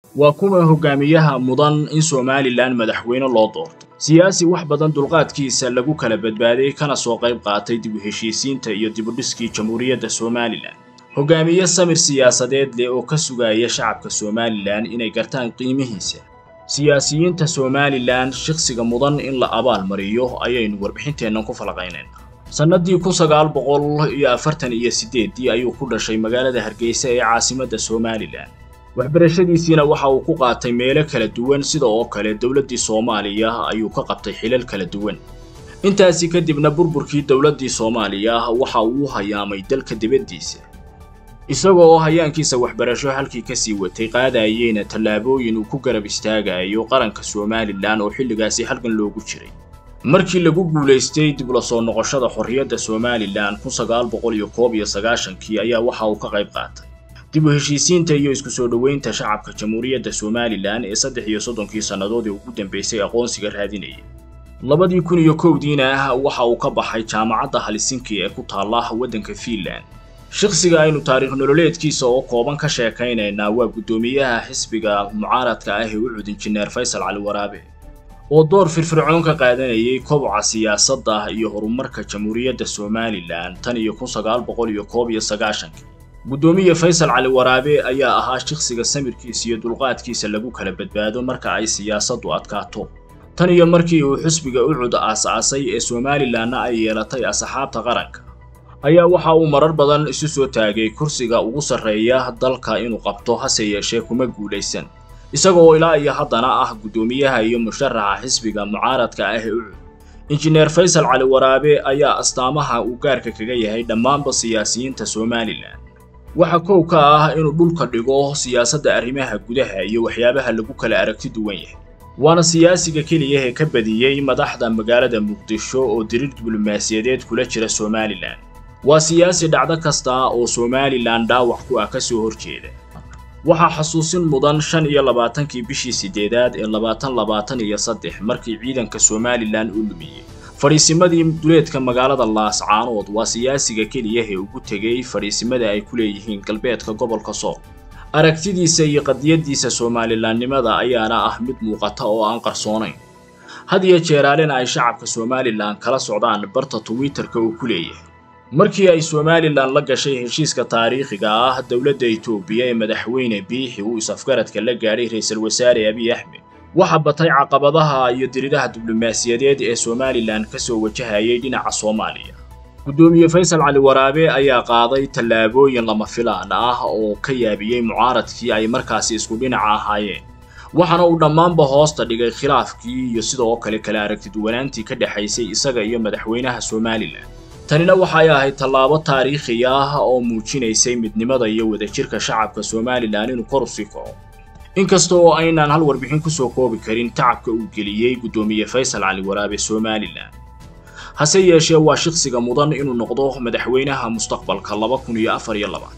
waa kuma hogaamiyaha mudan in somalilan madaxweyne loo doorto siyaasi wax badan dulqaadkiisa lagu kala badbaaday kana soo qayb qaatay dib u heshiisiinta iyo dibudhiskii jamhuuriyadda somalilan hogaamiye samir siyaasadeed leh oo ka sugaya shacabka somalilan inay gartaan qiimihiisa siyaasiyiinta somalilan shakhsiga mudan in la abaal mariyo ayaynu warbixinteennan ku falaqaynayna sannadii kun sagaal boqol iyo afartan iyo siddeeddii ayuu ku dhashay magaalada hargeysa ee caasimadda somalilan waxbarashadiisiina waxa uu ku qaatay meelo kala duwan sida oo kale dowladdii soomaaliya ayuu ka qabtay xilal kala duwan intaasi kadibna burburkii dowladdii soomaaliya waxa uu u hayaamay dalka dibaddiisa isaga oo hayaankiisa waxbarasho halkii kasii watay qaadayeyna tallaabooyin uu ku garab istaagayo qaranka somalilan oo xilligaasi halgan loogu jiray markii lagu guulaystay dib ula soo noqoshada xorriyadda somalilan kun sagaal boqol iyo koob iyo sagaashankii ayaa waxa uu ka qayb qaatay dib u heshiisiinta iyo isku soo dhoweynta shacabka jamhuuriyadda somalilan ee saddex iyo soddonkii sannadoodii ugu dambaysay aqoonsiga raadinayay labadii kun iyo kowdiina waxa uu ka baxay jaamacadda halisinki ee ku taalla waddanka fiinland shakhsiga aynu taariikh nololeedkiisa oo kooban ka sheekaynaynaa waa guddoomiyaha xisbiga mucaaradka ah ee u cud injineer faysal cali waraabe oo door firfircoon ka qaadanayay koboca siyaasadda iyo horumarka jamhuuriyadda somalilan tan iyo kun sagaal boqol iyo koob iyo sagaashankii guddoomiye faysal cali waraabe ayaa ahaa shakhsiga samirkiisa iyo dulqaadkiisa lagu kala badbaado marka ay siyaasaddu adkaato tan iyo markii uu xisbiga u cud aas-aasay ee somalilanna ay yeelatay asxaabta qaranka ayaa waxa uu marar badan isu soo taagay kursiga ugu sarreeya dalka inuu qabto hase yeeshee kuma guulaysan isaga oo ilaa iyo haddana ah guddoomiyaha iyo musharaxa xisbiga mucaaradka ah ee ucud injineer faysal cali waraabe ayaa astaamaha uu gaarka kaga yahay dhammaanba siyaasiyiinta somalilan waxa kow ka ah inuu dhulka dhigo siyaasadda arrimaha gudaha iyo waxyaabaha lagu kala aragti duwan yahay waana siyaasiga keliya ee ka badiyey madaxda magaalada muqdisho oo diriir diblomaasiyadeed kula jira somalilan waa siyaasi dhacdo kasta oo somalilan dhaawac ku ah ka soo horjeeda waxaa xasuusin mudan shan iyo labaatankii bishii siddeedaad ee labaatan labaatan iyo saddex markii ciidanka somalilan uu lumiyey fadhiisimadii duleedka magaalada laascaanood waa siyaasiga keliya ee ugu tegay fadhiisimada ay ku leeyihiin galbeedka gobolka sool aragtidiisa iyo qadiyaddiisa somalilanimada ayaana ah mid muuqata oo aan qarsoonayn had iyo jeeraalena ay shacabka somalilan kala socdaan barta twitterka uu ku leeyahay markii ay somalilan la gashay heshiiska taariikhiga ah dowladda etoobiya ee madaxweyne biixi uu is-afgaradka la gaadhay ra-iisul wasaare abiy axmed waxa batay caqabadaha iyo diriiraha diblomaasiyadeed ee somalilan ka soo wajahayay dhinaca soomaaliya guddoomiye faysal cali waraabe ayaa qaaday tallaabooyin lama filaan ah oo ka yaabiyey mucaaradkii ay markaasi isku dhinaca ahaayeen waxaana uu dhammaanba hoosta dhigay khilaafkii iyo sidoo kale kala aragtiduwanaantii ka dhexaysay isaga iyo madaxweynaha somalilan tanina waxay ahayd tallaabo taariikhi ah oo muujinaysay midnimada iyo wadajirka shacabka somalilan inuu kor u sii kaco inkasta oo aynaan hal warbixin ku soo koobi karin tacabka uu geliyey guddoomiye faysal cali waraabe somalilan hase yeeshee waa shakhsiga mudan inuu noqdo madaxweynaha mustaqbalka laba kun iyo afar iyo labaad